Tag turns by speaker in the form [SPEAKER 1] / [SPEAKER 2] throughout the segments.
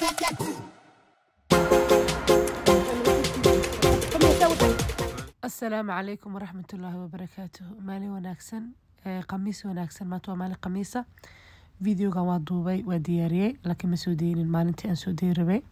[SPEAKER 1] asalaamu calaykum waraxmat ullaahi wabarakaatuh maalin wanaagsan ee khamiis wanaagsan maanta waa maalin khamiisa videogan waa duubay waa diyaariyey laakiin ma soo deynin maalintii aan soo deyi rabay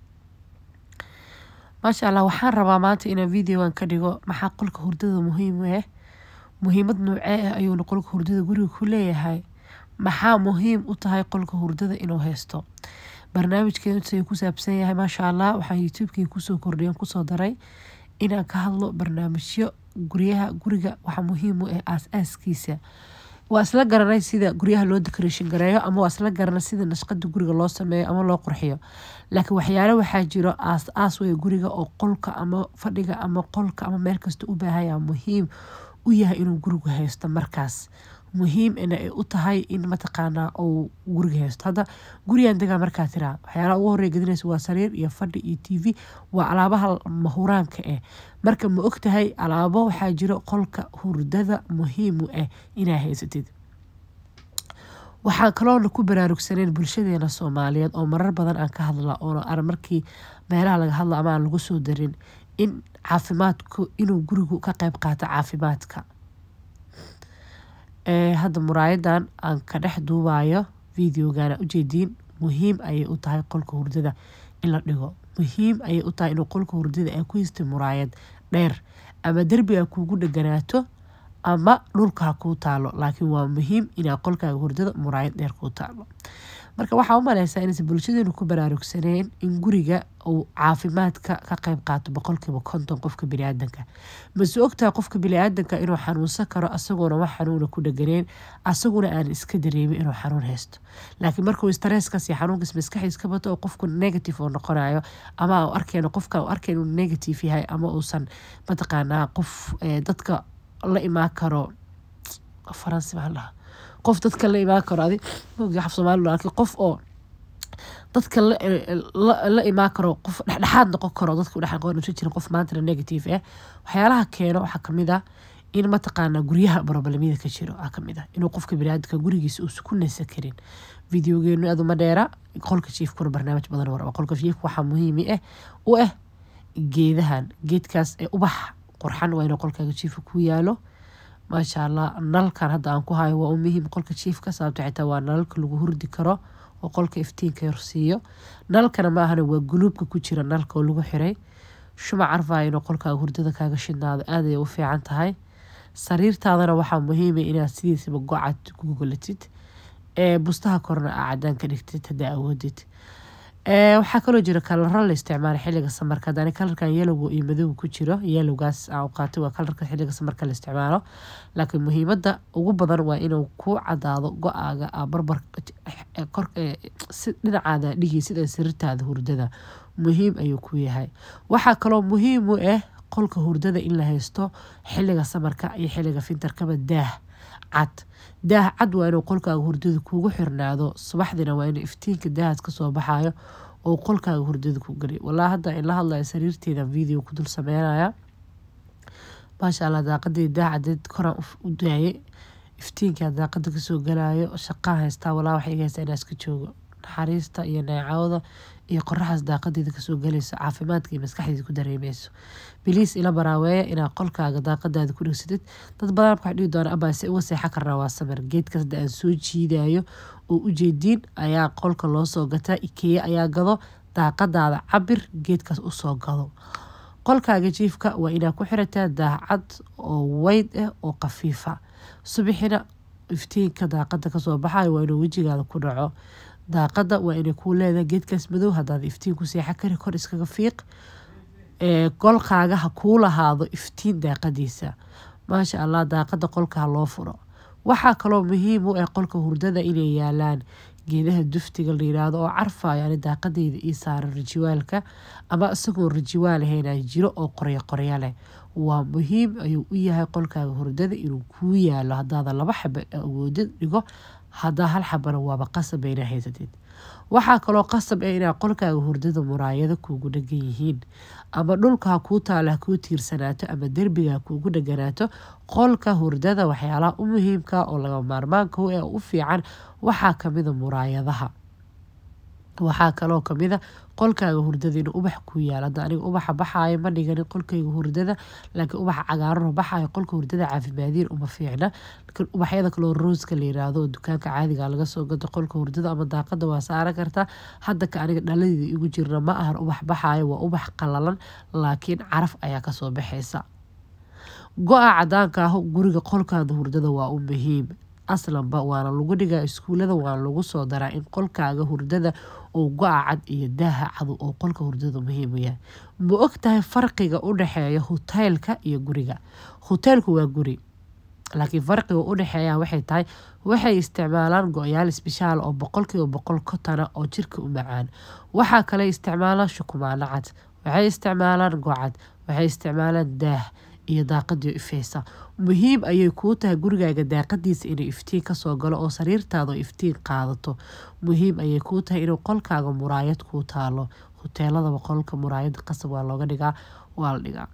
[SPEAKER 1] maasha allah waxaan rabaa maanta inaan videogan ka dhigo maxaa qolka hurdada muhiim u ah muhiimad noocee ah ayuuna qolka hurdada guriga ku leeyahay maxaa muhiim u tahay qolka hurdada inuu haysto barnaamijkeenu say ku saabsan yahay maasha allah waxaan youtubekii kusoo kordhiyan kusoo daray inaan ka hadlo barnaamijyo guryaha guriga waxa muhiim u ah aas-aaskiisa waa isla garanay sida guryaha loo decoration gareeyo ama waa isla garanay sida nashqada guriga loo sameeyo ama loo qurxiyo laakiin waxyaale waxaa jiro aas aas wey guriga oo qolka ama fadhiga ama qolka ama meel kasta u baahaya muhiim u yahay inuu gurigu haysto markaas muhiim ina ay u tahay in mataqaanaa uu guriga haysto hadda gurigan degaa markaa tiraa waxyaalaha ugu horey gedinaysa waa sariir iyo fadhi iyo t v waa alaabaha mahuraanka ah marka ma og tahay alaabo waxaa jiro qolka hurdada muhiimu ah inaa haysatid waxaan kaloona ku baraarugsaneyn bulshadeena soomaaliyeed oo marar badan aan ka hadla oona ar markii meelaha laga hadlo ama aan lagu soo darin in caafimaadku inuu gurigu ka qeyb qaato caafimaadka hadda muraayadan aan ka dhex duubayo videogana ujeediin muhiim ayay u tahay qolka hurdada in la dhigo muhiim ayay u tahay inuu qolka hurdada ay ku histay muraayad dheer ama derbiga kuugu dheganaato ama dhulka kuu taalo laakiin waa muhiim inaa qolkaaga hurdada muraayad dheer kuu taalo marka waxaa u maleysaa inaysan bulshadeenu ku baraarugsaneen in guriga uu caafimaadka ka qeyb qaato boqolkiiba konton qofka biniaadanka mase ogtaha qofka biniaadanka inuu xanuunsan karo asagoona wax xanuuna ku dheganeen asaguna aan iska dareemin inuu xanuun haysto laakiin markuu stresskaas iyo xanuunkaas maskaxiis ka bato oo qofku negative oo noqonayo ama u arkeen qofka u arkeen inuu negative yahay ama uusan mataqaanaa qof dadka la imaan karo faransi maxaa dhaha qof dadka la imaan karo adi af somaali laakiin qof oo dadka la imaan karo qof dhexdhexaad noqon karo dadka dhex noqon jirin qof maantana negative ah waxyaalaha keeno waxaa kamid ah in mataqaanaa guryaha problemyada ka jiro aa kamid ah inuu qofka biniaadamka gurigiisa uusa ku naysan karin videogeenu aduma dheera qolka jiifkuna barnaamij badan war qolka jiifka waxaa muhiimi ah u ah geedahan geedkaas ee ubax qurxan waa inuu qolkaaga jiifka ku yaalo maasha allah nalkan hadda aan ku hayo waa u muhiim qolka jiifka sababto xitaa waa nalalka lagu hurdi karo oo qolka iftiinka yorsiiyo nalkana maahana waa guluubka ku jira nalka oo lagu xiray shumac arfaa inuu qolkaaga hurdada kaaga shidnaado aad ay u fiican tahay sariirtaadana waxaa muhiima inaad sidiisaba gocad ku gogolatid ee bustaha korna aa cadaan ka dhigtid haddaa awoodid waxaa kaloo jira kalaro la isticmaala xiliga samarka hadani kalarkan yelowga iyo madowga ku jiro yelowgaas aan qaatay waa kalarka xiliga samarka la isticmaalo laakiin muhiimada ugu badan waa inuu ku cadaado go-aaga barbar si dhinacaada dhigi sida sariirtaada hurdada muhiim ayuu ku yahay waxaa kaloo muhiim u ah qolka hurdada in la haysto xiliga samarka iyo xiliga fintarkaba daah cad daah cad waa inuu qolkaaga hurdada kuugu xirnaado subaxdina waa inuu iftiinka daahaas kasoo baxayo oo qolkaaga hurdada ku geliy walaa hadda in la hadlaya sariirteeda video ku dul sameynaya maasha allah daaqadii daah cadeed koraan u daayay iftiinkaa daaqada kasoo galayo shaqaan haystaa walaa waxay iga haystaa inaa iska joogo naxariista iyo neecawda iyo qoraxaas daaqadeeda kasoo galayso caafimaadka iyo maskaxdeeda ku dareemeyso biliis ila baraaweeya inaad qolkaaga daaqadaada ku dhegsatid dad badan waxay dhihi doona abaa se uga seexan karnaa waa samir geedkaas hadda aan soo jiidayo oo ujeediin ayaa qolka loo soo gataa ikeeya ayaa gado daaqadaada cabir geedkaas usoo gado qolkaaga jiifka waa inaad ku xirataa daacad oo weyd ah oo khafiifa subixina iftiinka daaqada kasoo baxayo waa inuu wejigaada ku dhaco daaqada waa inay kuu leedahay geedkaas madow hadaad iftiin ku seexan kari kor iskaga fiiq qolkaaga ha kuu lahaado iftiin daaqadiisa maasha allah daaqada qolka ha loo furo waxaa kaloo muhiim u ah qolka hurdada inay yaalaan geedaha duftiga la yiraahdo oo carfayo ani daaqadeyda ii saaran rajiwaalka ama isagoo rajiwaal ahaynaa jiro oo qoryo qoryo leh waa muhiim ayuu u yahay qolkaaga hurdada inuu kuu yaalo hadaada laba xaba awoodid dhigo hadaa hal xabana waaba qasab inaa haysatid waxaa kaloo qasab ah inaa qolkaaga hurdada muraayado kuugu dhegan yihiin ama dhulka ha kuu taalo ha kuu tiirsanaato ama derbiga ha kuugu dheganaato qolka hurdada waxyaalaha u muhiimka oo laga maarmaanka u u fiican waxaa kamida muraayadaha waxaa kaloo kamida qolkaaga hurdada inuu ubax ku yaal hadda aniga ubaxa baxaayo ma dhiganin qolkayga hurdada laakiin ubaxa cagaaranoo baxaayo qolka hurdada caafimaadiin uma fiicna laakiin ubaxyada kaloo rooska la yiraahdo oo dukaanka caadiga laga soo gato qolka hurdada ama daaqada waa saaran kartaa hadda ka aniga dhaladeeda igu jirna ma ahan ubax baxaayo waa ubax qalalan laakiin caraf ayaa kasoo baxaysa go-a cadaanka ah guriga qolkaada hurdada waa u muhiim aslanba waana lagu dhigaa iskuulada waana lagu soo daraa in qolkaaga hurdada uu go-a cad iyo daaha cadu oo qolka hurdada muhiim u yahay ma og tahay farqiga u dhexeeya huteelka iyo guriga huteelku waa guri laakiin farqiga u dhexeeya waxay tahay waxay isticmaalaan go-yaal isbishaal oo boqolkiiba boqol kotana oo jirka u macaan waxaa kale isticmaalaan shukumaano cad waxay isticmaalaan gocad waxay isticmaalaan daah iyo daaqadii ifeysa muhiim ayay kuu tahay gurigaaga daaqadiisa inuu iftiin kasoo galo oo sariirtaada iftiin qaadato muhiim ayay kuu tahay inuu qolkaaga muraayad kuu taalo huteeladaba qolka muraayad qasab waa looga dhigaa waa la dhigaa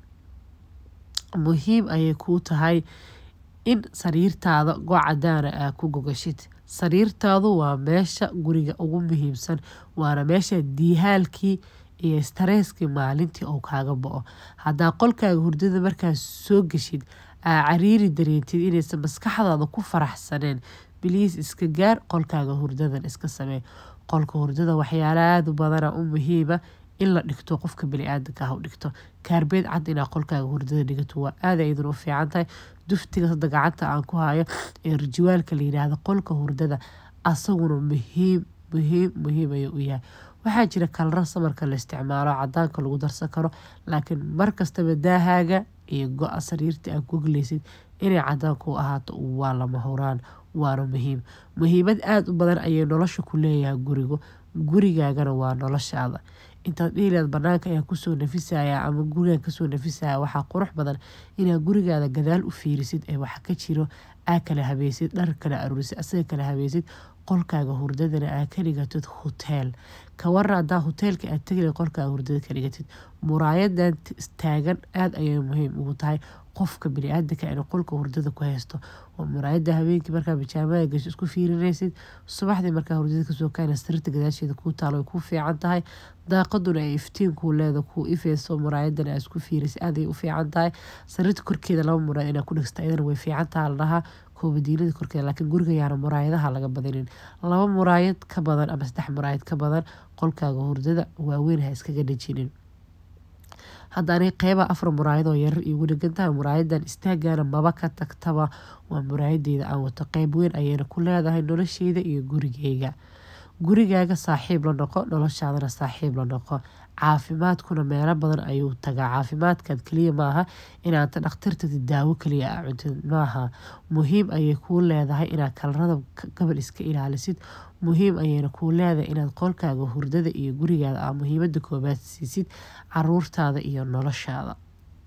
[SPEAKER 1] muhiim ayay kuu tahay in sariirtaada gocadaana aa ku gogashid sariirtaadu waa meesha guriga ugu muhiimsan waana meesha diihaalkii iyo stareeskii maalintii oo kaaga bo-o haddaa qolkaaga hurdada markaas soo geshid aa cariiri dareentid inaysan maskaxdaada ku faraxsaneen biliis iska gaar qolkaaga hurdadan iska samee qolka hurdada waxyaala aada u badana u muhiima in la dhigto qofka bani-aadanka ah u dhigto kaarbeed cad inaa qolkaaga hurdada dhigato waa aada aydan u fiican tahay duftiga hadda gacanta aan ku hayo ee rijiwaalka la yidhaahdo qolka hurdada asaguna muhiim muhiim muhiim ayuu u yahay waxaa jira kalra samarka la isticmaalo cadaanka lagu darsan karo laakiin markastaba daahaaga iyo go-a sariirta aad gogleysid inay cadaanku ahaato waa lama huraan waana muhiim muhiimad aada u badan ayay nolosha ku leeyahay gurigu gurigaagana waa noloshaada intaad dhihileed banaanka ayaa kusoo nafisaya ama gurigaan kasoo nafisaya waxaa qurux badan inaad gurigaada gadaal u fiirisid ee waxa ka jiro aa kala habeysid dhar kala aruurisid asaga kala habeysid qolkaaga hurdadana aa ka dhigatid huteel kawara hadaa huteelka aad tegila qolkaaga hurdada ka dhigatid muraayadan taagan aada ayay muhiim ugu tahay qofka bani-aadanka inuu qolka hurdada ku haysto oo muraayada habeenkii markaa bijaamada gasho isku fiirinaysid subaxdii markaa hurdada kasoo kaana sariirta gadaasheeda kuu taalo ay kuu fiican tahay daaqaduna ay iftiinkuu leeda kuu ifeyso muraayadan aa isku fiirisa aaday u fiican tahay sariirta korkeeda laba muraayad inaa ku dhigsta iyadana way fiican taha la dhahaa koobadiinada korkeeda laakiin guriga yaana muraayadaha laga badinin laba muraayad ka badan ama saddex muraayad ka badan qolkaaga hurdada waaweyn ha iskaga dhajinin hadda aniga qeyba afar muraayadoo yarar iigu dhegantahay muraayadan istaagana maba ka tagtaba waa muraayadeeda aan wato qeyb weyn ayayna ku leedahay nolosheyda iyo gurigeyga gurigaaga saaxiib la noqo noloshaadana saaxiib la noqo caafimaadkuna meelo badan ayuu tagaa caafimaadkan keliya maaha inaanta dhakhtartadi daawo kaliya a cuntid maaha muhiim ayay kuu leedahay inaad kalarada gabal iska ilaalisid muhiim ayayna kuu leedahay inaad qolkaaga hurdada iyo gurigaada aa muhiimada koobaad siisid caruurtaada iyo noloshaada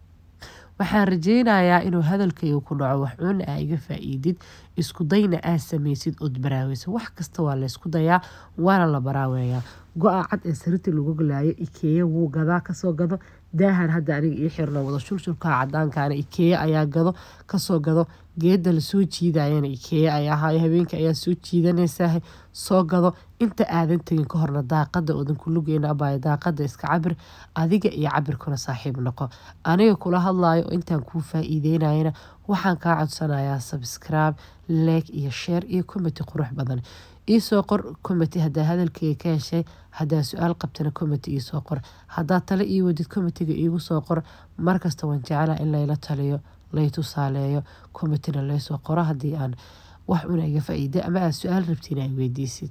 [SPEAKER 1] waxaan rajeynayaa inuu hadalkayga ku dhaco waxuuna aa iga faa-iidid isku dayna aa sameysid ood baraaweysa wax kasta waa laysku dayaa waana la baraaweeyaa go-a cad ee sariirta lagu galaayo ikeeya wuu gadaa kasoo gado daahan hadda aniga ii xirna wada shulshulka cadaankaana ikeeya ayaa gado kasoo gado geeda lasoo jiidayana ikeeya ayaa ahayo habeenka ayaa soo jiidanaysaa soo gado inta aadan tegin ka horna daaqada oodan kulugeena abaayo daaqada iska cabir adiga iyo cabirkuna saaxiib noqo aniga kula hadlayo intaan kuu faa-iideynayana waxaan kaa codsanayaa sabscribe leeg iyo sheer iyo comity qurux badan iisoo qor comity hadaa hadalkeyga ka heshay hadaa su-aal qabtana comity iisoo qor hadaa tale ii wadid comitiga iigu soo qor markasta waan jeclaa in layla taliyo lay tusaaleeyo commitina laysoo qoro haddii aan wax una iga faa-iida ama aad su-aal rabtiin ay weydiisid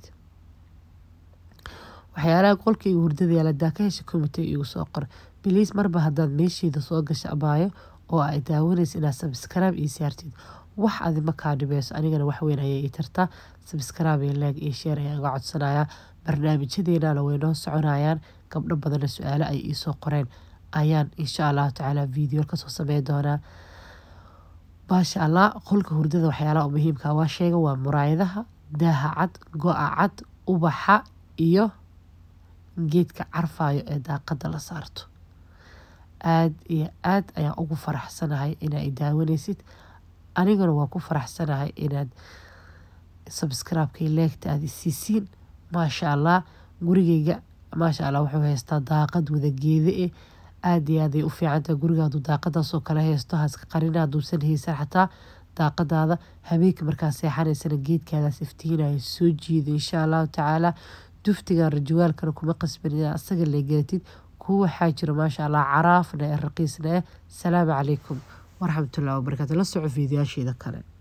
[SPEAKER 1] waxyaalaha qolkayga hurdada yaal hadaa ka hesha comitiga iigu soo qor biliis marba haddaad meesheeda soo gasha abaayo oo ay daawanaysa inaad sabscribe ii saartid wax adima kaa dhibeyso anigana waxweyn ayay ii tartaa sabscribe iyo leeg iyo sheer ayaan uga codsanayaa barnaamijyadeenana way noo soconayaan gabdho badanna su-aale ay iisoo qoreen ayaan insha allahu tacaala video kasoo sameyn doonaa maasha allah qolka hurdada waxyaalaha muhiimka waa sheega waa muraayadaha daaha cad go-a cad ubaxa iyo geedka carfayo ee daaqada la saarto aada iyo aada ayaan ugu faraxsanahay inaa daawanaysid aniguna waa ku faraxsanahay inaad sabscribe-kay leegta aad isiisiin maasha allah gurigeyga maasha allah wuxuu haystaa daaqad wadageeda eh aada iyo aaday u fiicantaha guriga hadduu daaqadaasoo kale haysto haska qarina hadduusan haysan xataa daaqadaada habeenka markaa seexanaysana geedkaadaas iftiinaya soo jiida insha allahu tacaala duftigan rajawaalkana kuma qasbanina asaga leegaatid kuwa waxaa jira maasha allah caraafna ee raqiisna eh salaamu calaykum waraxmatullahi wabarakatu la soco fiidiyaasheeda kale